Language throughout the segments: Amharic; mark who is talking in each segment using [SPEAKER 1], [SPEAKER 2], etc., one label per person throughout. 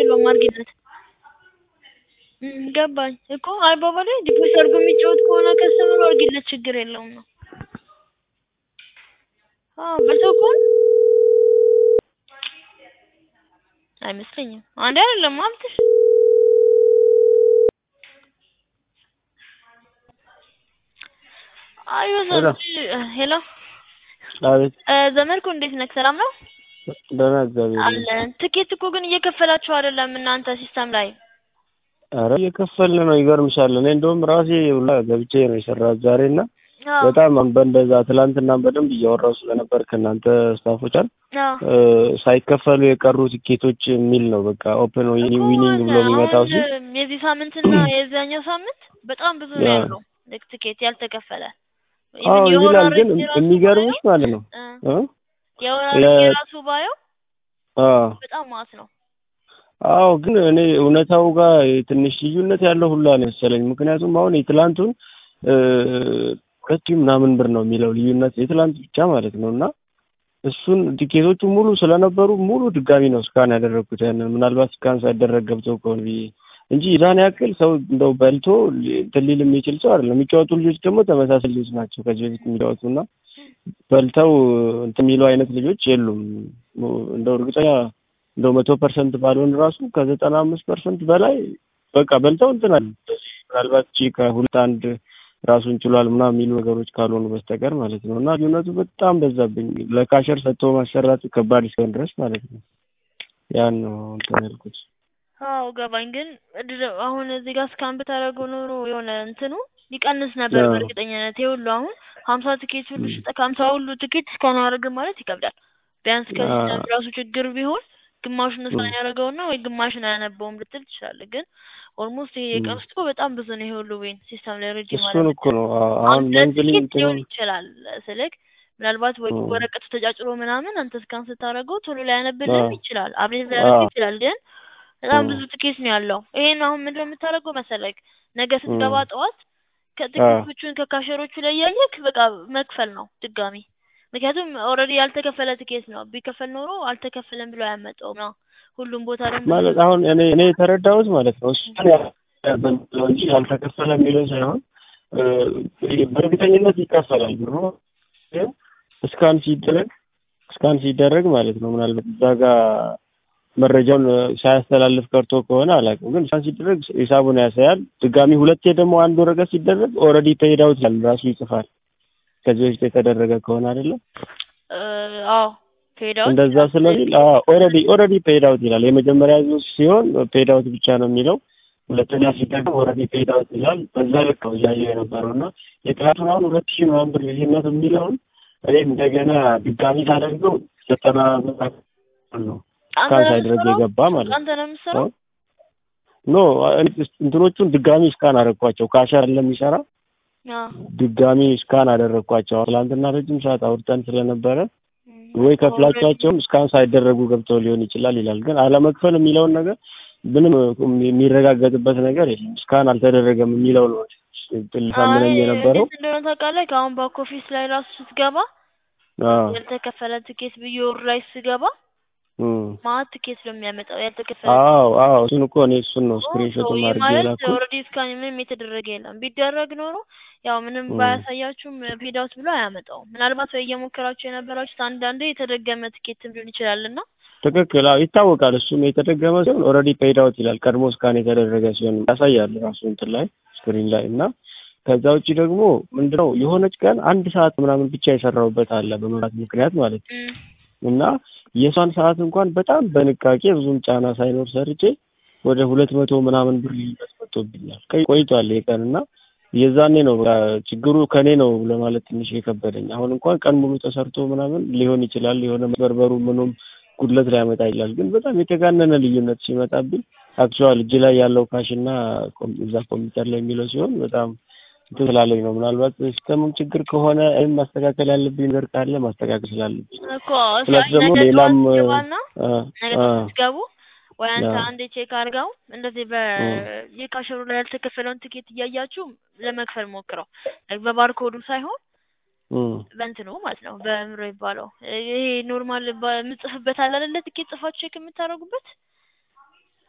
[SPEAKER 1] የለውም አድርጊለት። እም ገባኝ እኮ አባባሌ ዲፖዚት አድርጎ የሚጫወት ከሆነ ከስተመሩ አድርጊለት ችግር የለውም ነው። አዎ በልተው ከሆነ አይመስለኝም። አንዴ አይደለም ሀብትሽ አይ ሄሎ
[SPEAKER 2] አቤት
[SPEAKER 1] እ ዘመድኩ እንዴት ነህ? ሰላም ነው?
[SPEAKER 2] ደህና እግዚአብሔር
[SPEAKER 1] አለ ትኬት እኮ ግን እየከፈላችሁ አይደለም እናንተ ሲስተም ላይ
[SPEAKER 2] ኧረ እየከፈልን ነው ይገርምሻል እኔ እንደውም ራሴ ሁላ ገብቼ ነው የሰራሁት ዛሬ እና
[SPEAKER 1] አዎ
[SPEAKER 2] በጣም በእንደዛ ትላንትና በደንብ እያወራሁ ስለነበር ከእናንተ ስታፎች አል
[SPEAKER 1] አዎ
[SPEAKER 2] ሳይከፈሉ የቀሩ ትኬቶች የሚል ነው በቃ ኦፕን ዊኒንግ ብሎ የሚመጣው ሲል
[SPEAKER 1] አሁን የዚህ ሳምንትና የዛኛው ሳምንት በጣም ብዙ ነው
[SPEAKER 2] ያ።
[SPEAKER 1] ያለው ልክ ትኬት ያልተከፈለ
[SPEAKER 2] አዎ
[SPEAKER 1] Even የሆነ
[SPEAKER 2] ይላል ግን
[SPEAKER 1] ሬት የራሱ
[SPEAKER 2] የሚገርምሽ ማለት ነው
[SPEAKER 1] ባየው፣
[SPEAKER 2] እ
[SPEAKER 1] እ የሆነ
[SPEAKER 2] ለ-
[SPEAKER 1] ሬት የራሱ ባየው
[SPEAKER 2] አዎ
[SPEAKER 1] በጣም ማስ ነው።
[SPEAKER 2] አዎ ግን እኔ እውነታው ጋር ትንሽ ልዩነት ያለው ሁላ ነው መሰለኝ። ምክንያቱም አሁን የትላንቱን እ ሁለት ሺህ ምናምን ብር ነው የሚለው ልዩነት የትላንት ብቻ ማለት ነው እና እሱን ቲኬቶቹ ሙሉ ስለነበሩ ሙሉ ድጋሚ ነው ስካን ያደረግኩት ያንን ምናልባት ስካን ሳይደረግ ገብተው ከሆነ ብዬ እንጂ የዛን ያክል ሰው እንደው በልቶ እንትን ሊል የሚችል ሰው አይደለም። የሚጫወቱ ልጆች ደግሞ ተመሳሳይ ልጆች ናቸው ከዚህ በፊት የሚጫወቱ እና በልተው እንትን የሚሉ አይነት ልጆች የሉም። እንደው እርግጠኛ እንደው መቶ ፐርሰንት ባልሆን ራሱ ከዘጠና አምስት ፐርሰንት በላይ በቃ በልተው እንትን አለ ምናልባት ቺ ከሁለት አንድ ራሱን ችሏል ምናምን የሚሉ ነገሮች ካልሆኑ በስተቀር ማለት ነው። እና ልዩነቱ በጣም በዛብኝ። ለካሸር ሰጥቶ ማሰራት ከባድ እስኪሆን ድረስ ማለት ነው። ያን ነው እንትን ያልኩት።
[SPEAKER 1] አዎ ገባኝ። ግን እድ- አሁን እዚህ ጋር እስካን ብታደርገው ኖሮ የሆነ እንትኑ ሊቀንስ ነበር
[SPEAKER 2] አዎ።
[SPEAKER 1] በእርግጠኝነት። ይሄ ሁሉ አሁን ሀምሳ ትኬት ሁሉ
[SPEAKER 2] ም።
[SPEAKER 1] ሽጠህ ከሀምሳ ሁሉ ትኬት እስካን አያደርግም ማለት ይከብዳል። ቢያንስ ከሲስተም
[SPEAKER 2] አዎ።
[SPEAKER 1] ራሱ ችግር ቢሆን ግማሹን እስካን
[SPEAKER 2] ም።
[SPEAKER 1] ያደረገውና ወይ ግማሹን አያነበውም ልትል ትችላለህ። ግን ኦልሞስት ይሄ
[SPEAKER 2] ም።
[SPEAKER 1] የቀንስቶ በጣም ብዙ ነው። ይሄ ሁሉ ዌን ሲስተም ላይ ሬዲ ማለት
[SPEAKER 2] እሱን እኮ ነው አዎ።
[SPEAKER 1] አሁን
[SPEAKER 2] አሁን
[SPEAKER 1] ሁለት
[SPEAKER 2] መንዝሊ
[SPEAKER 1] ትኬት
[SPEAKER 2] እንትኑ
[SPEAKER 1] ሊሆን ይችላል ስልክ ምናልባት ወይ
[SPEAKER 2] ም።
[SPEAKER 1] ወረቀቱ ተጫጭሮ ምናምን አንተ እስካን ስታደርገው ቶሎ ሊያነብልህም
[SPEAKER 2] አዎ።
[SPEAKER 1] ይችላል፣ አብዴት ሊያደርግ
[SPEAKER 2] አዎ።
[SPEAKER 1] ይችላል። ግን በጣም
[SPEAKER 2] ም።
[SPEAKER 1] ብዙ ትኬት ነው ያለው። ይሄን አሁን ምንድነው የምታደርገው መሰለክ? ነገ ስትገባ
[SPEAKER 2] ም።
[SPEAKER 1] ጠዋት
[SPEAKER 2] አዎ።
[SPEAKER 1] ከትኬቶቹን ከካሸሮቹ ላይ ያየክ በቃ መክፈል ነው ድጋሚ። ምክንያቱም ኦልሬዲ ያልተከፈለ ትኬት ነው። ቢከፈል ኖሮ አልተከፈለም ብሎ አያመጣውም ነው። ሁሉም ቦታ ደግሞ
[SPEAKER 2] ማለት አሁን እኔ እኔ የተረዳሁት ማለት ነው እሱን ያለው እንጂ ያልተከፈለ የሚለው ሳይሆን እ በእርግጠኝነት ይከፈላል ብሎ ግን እስካን ሲደረግ እስካን ሲደረግ ማለት ነው ምናልባት እዛ ጋር መረጃውን ሳያስተላልፍ ቀርቶ ከሆነ አላውቅም፣ ግን እስካን ሲደረግ ሂሳቡን ያሳያል። ድጋሚ ሁለቴ ደግሞ አንድ ወረቀት ሲደረግ ኦልሬዲ ፔይድ አውት ይላል ራሱ ይጽፋል። ከዚህ በፊት የተደረገ ከሆነ አይደለም
[SPEAKER 1] እ አዎ ፔድ አውት
[SPEAKER 2] እንደዛ ስለሚል ኦልሬዲ ኦልሬዲ ፔይድ አውት ይላል። የመጀመሪያ ዙር ሲሆን ፔይድ አውት ብቻ ነው የሚለው። ሁለተኛ ሲደግም ኦልሬዲ ፔይድ አውት ይላል። በዛ ልክ ነው እያየሁ የነበረው እና የትናንቱን አሁን ሁለት ሺህ ምናምን ብር ልዩነት የሚለውን እኔ እንደገና ድጋሚ ሳደርገው ዘጠና ብር ነው
[SPEAKER 1] አንተ
[SPEAKER 2] እስካን
[SPEAKER 1] ነው
[SPEAKER 2] ሳይደረግ
[SPEAKER 1] የምትሰራው?
[SPEAKER 2] የገባ ማለት ነው።
[SPEAKER 1] አንተ ነው የምትሰራው?
[SPEAKER 2] ኖ እንትኖቹን ድጋሚ እስካን አደረግኳቸው። ካሸር ለሚሰራ
[SPEAKER 1] አዎ
[SPEAKER 2] ድጋሚ እስካን አደረግኳቸው። ትላንትና ረጅም ሰዓት አውርተን ስለነበረ
[SPEAKER 1] ም፣
[SPEAKER 2] ወይ
[SPEAKER 1] ኦልሬዲ
[SPEAKER 2] ከፍላቸዋቸውም እስካን ሳይደረጉ ገብተው ሊሆን ይችላል ይላል። ግን አለመክፈል የሚለውን ነገር ምንም የሚረጋገጥበት ነገር የለም። እስካን አልተደረገም የሚለው ነው ልሳምነኝ
[SPEAKER 1] አይ
[SPEAKER 2] የነበረው።
[SPEAKER 1] እንዴት እንደሆነ ታውቃለህ? ከአሁን ባክ ኦፊስ ላይ ራሱ ስትገባ
[SPEAKER 2] አዎ
[SPEAKER 1] ያልተከፈለ ትኬት ብዬ ወር ላይ ስገባ
[SPEAKER 2] እም።
[SPEAKER 1] ማለት ትኬት ነው የሚያመጣው ያልተከፈለ
[SPEAKER 2] አዎ አዎ እሱን እኮ እኔ እሱን ነው
[SPEAKER 1] ኦ
[SPEAKER 2] ስክሪንሾት
[SPEAKER 1] ይህ
[SPEAKER 2] አድርጌ
[SPEAKER 1] ማለት
[SPEAKER 2] የላኩት።
[SPEAKER 1] ኦልሬዲ እስካሁን ምንም የተደረገ የለም። ቢደረግ ኖሮ ያው ምንም
[SPEAKER 2] እም።
[SPEAKER 1] ባያሳያችሁም ፔድ አውት ብሎ አያመጣውም። ምናልባት ወይ እየሞከራችሁ የነበራችሁት አንዳንዴ የተደገመ ትኬትም ሊሆን ይችላል እና
[SPEAKER 2] ትክክል። አዎ ይታወቃል። እሱም የተደገመ ሲሆን ኦልሬዲ ፔይድ አውት ይላል። ቀድሞ እስካን የተደረገ ሲሆን ያሳያል ራሱ እንትን ላይ ስክሪን ላይ እና ከዛ ውጭ ደግሞ ምንድነው የሆነች ቀን አንድ ሰዓት ምናምን ብቻ የሰራሁበት አለ በመብራት ምክንያት ማለት ነው
[SPEAKER 1] እም፣
[SPEAKER 2] እና የሷን ሰዓት እንኳን በጣም በንቃቄ ብዙም ጫና ሳይኖር ሰርቼ ወደ ሁለት መቶ ምናምን ብር ልዩነት መጥቶብኛል። ቆይ- ቆይቷል ይሄ ቀን እና የዛኔ ነው በቃ ችግሩ ከኔ ነው ለማለት ትንሽ የከበደኝ። አሁን እንኳን ቀን ሙሉ ተሰርቶ ምናምን ሊሆን ይችላል የሆነ መስበርበሩ ምኑም ጉድለት ሊያመጣ ይችላል። ግን በጣም የተጋነነ ልዩነት ሲመጣብኝ አክቹዋል እጅ ላይ ያለው ካሽ እና ኮም- እዛ ኮምፒውተር ላይ የሚለው ሲሆን በጣም እንትን ስላለኝ ነው። ምናልባት ሲስተሙም ችግር ከሆነ ወይም ማስተካከል ያለብኝ ነገር ካለ ማስተካከል ስላለብኝ
[SPEAKER 1] እኮ
[SPEAKER 2] ፕላስ
[SPEAKER 1] እሺ፣
[SPEAKER 2] ደግሞ
[SPEAKER 1] ነገ
[SPEAKER 2] ሌላም
[SPEAKER 1] ጠዋት ገባና
[SPEAKER 2] አ
[SPEAKER 1] ነገ
[SPEAKER 2] አ
[SPEAKER 1] ጠዋት ስትገቡ ወይ አንተ
[SPEAKER 2] አ
[SPEAKER 1] አንዴ ቼክ አድርገው እንደዚህ በ
[SPEAKER 2] እም
[SPEAKER 1] የካሸሩ ላይ ያልተከፈለውን ትኬት እያያችሁ ለመክፈል ሞክረው። በባርኮዱ ሳይሆን
[SPEAKER 2] እም
[SPEAKER 1] በእንትኑ ማለት ነው በምሮ ይባለው ይሄ ኖርማል የምጽፍበት አለ አይደለ? ትኬት ጽፋችሁ ቼክ የምታደርጉበት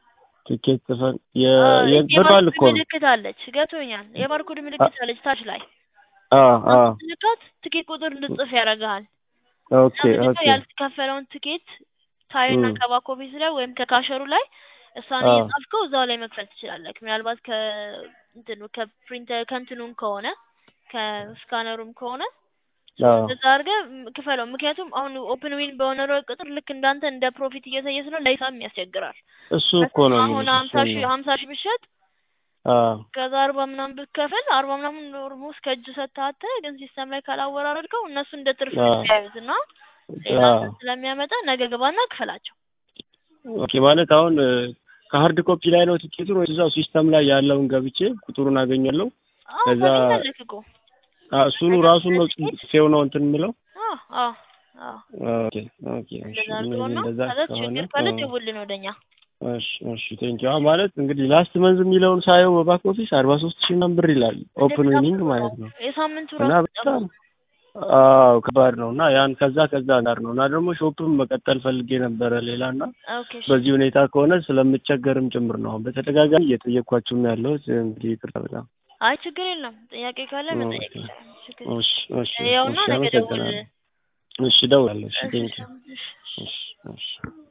[SPEAKER 2] ትኬት ጽፈን
[SPEAKER 1] አ፣
[SPEAKER 2] የ የብሯል
[SPEAKER 1] የባርኮድ
[SPEAKER 2] እኮ ነው።
[SPEAKER 1] ምልክት አለች። ገብቶኛል። የባርኮድ ምልክት አለች ታች ላይ
[SPEAKER 2] አ አ
[SPEAKER 1] ስትነካት ትኬት ቁጥር እንድትጽፍ ያደርግሃል።
[SPEAKER 2] ኦኬ
[SPEAKER 1] እና ምንድነው
[SPEAKER 2] ኦኬ
[SPEAKER 1] ያልተከፈለውን ትኬት ታይና
[SPEAKER 2] እም
[SPEAKER 1] ከባክ ኦፊስ ላይ ወይም ከካሸሩ ላይ እሷን
[SPEAKER 2] አ
[SPEAKER 1] እየጻፍከው እዛው ላይ መክፈል ትችላለህ። ምናልባት ከ እንትኑ ከፕሪንተር ከእንትኑም ከሆነ ከስካነሩም ከሆነ
[SPEAKER 2] አ
[SPEAKER 1] እንደዛ አድርገህ ም- ክፈለው። ምክንያቱም አሁን ኦፕን ዊን በሆነ ቁጥር ልክ እንዳንተ እንደ ፕሮፊት እያሳየ ስለሆነ ለሂሳብም ያስቸግራል።
[SPEAKER 2] እሱ እኮ ነው
[SPEAKER 1] አሁን
[SPEAKER 2] የምልሽ
[SPEAKER 1] ሀምሳ
[SPEAKER 2] እሱን
[SPEAKER 1] ሺህ
[SPEAKER 2] ነው።
[SPEAKER 1] ሀምሳ ሺህ ብትሸጥ
[SPEAKER 2] አ
[SPEAKER 1] ከዛ አርባ ምናምን ብትከፍል አርባ ምናምን ኦልሞስት ከእጅ ሰጥተህ ግን ሲስተም ላይ ካላወራረድከው እነሱ እንደ ትርፍ
[SPEAKER 2] አ
[SPEAKER 1] ነው የሚያዩት እና ሌላ
[SPEAKER 2] አ
[SPEAKER 1] እንትን ስለሚያመጣ ነገ ግባና ክፈላቸው።
[SPEAKER 2] ኦኬ ማለት አሁን እ፣ ከሀርድ ኮፒ ላይ ነው ቲኬቱን ወይስ እዛው ሲስተም ላይ ያለውን ገብቼ ቁጥሩን አገኛለሁ?
[SPEAKER 1] አዎ
[SPEAKER 2] ከዛ
[SPEAKER 1] ታገኛለህ እኮ
[SPEAKER 2] አ እሱኑ ራሱን ነው ጽፌው ነው እንትን የምለው።
[SPEAKER 1] አዎ አዎ አዎ
[SPEAKER 2] ኦኬ ኦኬ እሺ
[SPEAKER 1] እንደዛ አድርገው ነው።
[SPEAKER 2] እንደዛ
[SPEAKER 1] ከዛ
[SPEAKER 2] ከሆነ
[SPEAKER 1] ችግር ካለ
[SPEAKER 2] አ
[SPEAKER 1] ደውልልን ወደኛ።
[SPEAKER 2] እሺ እሺ ቴንኪው። አሁን ማለት እንግዲህ ላስት መንዝ የሚለውን ሳየው በባክ ኦፊስ አርባ ሶስት ሺህ ምናምን ብር ይላል ኦፕን
[SPEAKER 1] እንደዛ
[SPEAKER 2] ዊኒንግ
[SPEAKER 1] እኮ ነው
[SPEAKER 2] ማለት ነው
[SPEAKER 1] የሳምንቱ
[SPEAKER 2] እና
[SPEAKER 1] ራሱ
[SPEAKER 2] በጣም
[SPEAKER 1] ጠፋ።
[SPEAKER 2] አዎ ከባድ ነው እና ያን ከዛ ከዛ ጋር ነው እና ደግሞ ሾፕም መቀጠል ፈልጌ ነበረ ሌላ እና
[SPEAKER 1] ኦኬ እሺ
[SPEAKER 2] በዚህ ሁኔታ ከሆነ ስለምቸገርም ጭምር ነው አሁን በተደጋጋሚ እየጠየኳችሁም ያለሁት እንግዲህ ይቅርታ በጣም
[SPEAKER 1] አይ ችግር የለም። ጥያቄ ካለ መጠየቅ
[SPEAKER 2] ኦኬ
[SPEAKER 1] ይቻላል። ችግር የለም።
[SPEAKER 2] እሺ እሺ
[SPEAKER 1] ያውና
[SPEAKER 2] እሺ
[SPEAKER 1] ነገ
[SPEAKER 2] አመሰግናለሁ
[SPEAKER 1] ደውልልን።
[SPEAKER 2] እሺ እደውላለሁ እሺ
[SPEAKER 1] እሺ
[SPEAKER 2] ቴንኪው
[SPEAKER 1] እሺ።
[SPEAKER 2] እሺ እሺ